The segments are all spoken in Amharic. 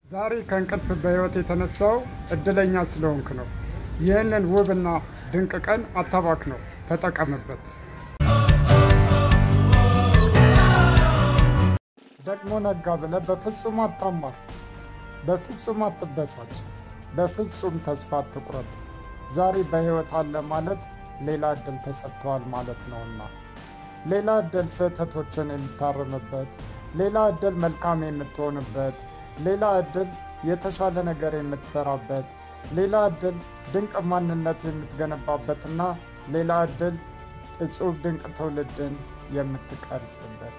ዛሬ ከእንቅልፍ በሕይወት የተነሳው እድለኛ ስለሆንክ ነው። ይህንን ውብና ድንቅ ቀን አታባክ ነው፣ ተጠቀምበት። ደግሞ ነጋ ብለህ በፍጹም አታማር፣ በፍጹም አትበሳጭ፣ በፍጹም ተስፋ አትቁረጥ። ዛሬ በሕይወት አለ ማለት ሌላ እድል ተሰጥቷል ማለት ነውና ሌላ እድል ስህተቶችን የምታርምበት፣ ሌላ እድል መልካም የምትሆንበት፣ ሌላ እድል የተሻለ ነገር የምትሰራበት፣ ሌላ እድል ድንቅ ማንነት የምትገነባበትና ሌላ እድል እጹብ ድንቅ ትውልድን የምትቀርጽበት።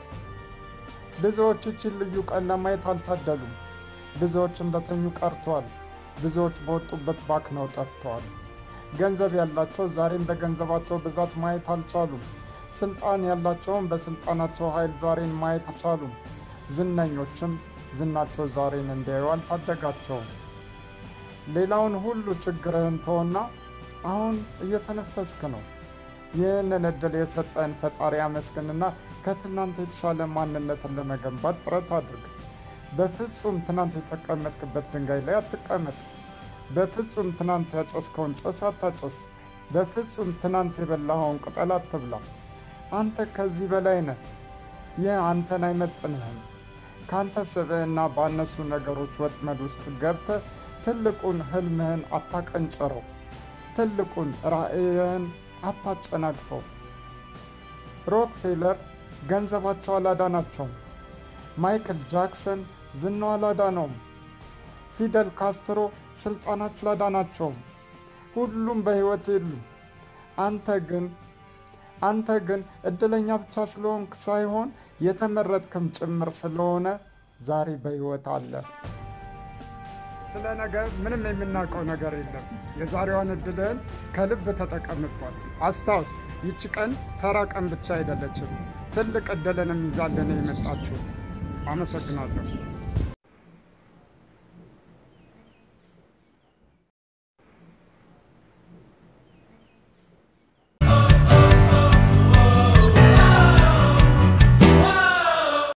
ብዙዎች ይችን ልዩ ቀን ለማየት አልታደሉም። ብዙዎች እንደተኙ ቀርተዋል። ብዙዎች በወጡበት ባክነው ጠፍተዋል። ገንዘብ ያላቸው ዛሬም በገንዘባቸው ብዛት ማየት አልቻሉም። ስልጣን ያላቸውም በስልጣናቸው ኃይል ዛሬን ማየት አልቻሉም። ዝነኞችም ዝናቸው ዛሬን እንዲያዩ አልታደጋቸውም። ሌላውን ሁሉ ችግርህን ተወና አሁን እየተነፈስክ ነው። ይህንን እድል የሰጠን ፈጣሪ አመስግንና ከትናንት የተሻለ ማንነትን ለመገንባት ጥረት አድርግ። በፍጹም ትናንት የተቀመጥክበት ድንጋይ ላይ አትቀመጥ። በፍጹም ትናንት ያጨስከውን ጭስ አታጨስ። በፍጹም ትናንት የበላኸውን ቅጠል አትብላ። አንተ ከዚህ በላይ ነህ። ይህ አንተን አይመጥንህም። ከአንተ ስብዕና ባነሱ ነገሮች ወጥመድ ውስጥ ገብተህ ትልቁን ህልምህን አታቀንጨረው። ትልቁን ራዕይህን አታጨናግፈው። ሮክፌለር ገንዘባቸው አላዳናቸውም። ማይክል ጃክሰን ዝናው አላዳነውም። ፊደል ካስትሮ ስልጣናቸው አላዳናቸውም። ሁሉም በሕይወት የሉም። አንተ ግን አንተ ግን እድለኛ ብቻ ስለሆንክ ሳይሆን የተመረጥክም ጭምር ስለሆነ ዛሬ በሕይወት አለ። ስለ ነገ ምንም የምናውቀው ነገር የለም። የዛሬዋን እድልህን ከልብ ተጠቀምባት። አስታውስ፣ ይቺ ቀን ተራ ቀን ብቻ አይደለችም። ትልቅ እድልንም ይዛልን የመጣችሁ። አመሰግናለሁ።